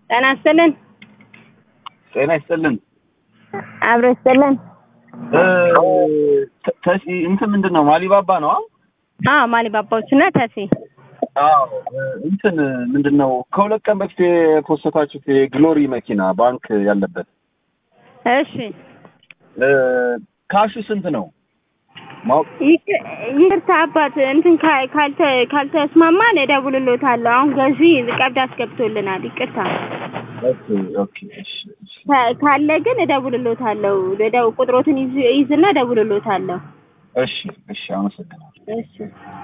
ጤና ይስጥልን። ጤና ይስጥልን። አብሮ ይስጥልን። እ፣ ተ- ተሲ እንትን ምንድን ነው ማሊባባ ነው? አዎ ማሊባባዎች እና ተሲ አዎ እ፣ እንትን ምንድን ነው ከሁለት ቀን በፊት የፖስተታችሁት የግሎሪ መኪና ባንክ ያለበት እሺ እ፣ ካሹ ስንት ነው ማወቅ ይቅ- ይቅርታ አባት እንትን ካ- ካልተ- ካልተስማማን እደውልልዎታለሁ። አሁን ገዢ ቀብድ አስገብቶልናል። ይቅርታ ኦኬ ኦኬ እሺ እሺ ካ- ካለ ግን እደውልልዎታለሁ። እደው- ቁጥሮትን ይዝ- ይዝና እደውልልዎታለሁ። እሺ እሺ አመሰግናለሁ እሺ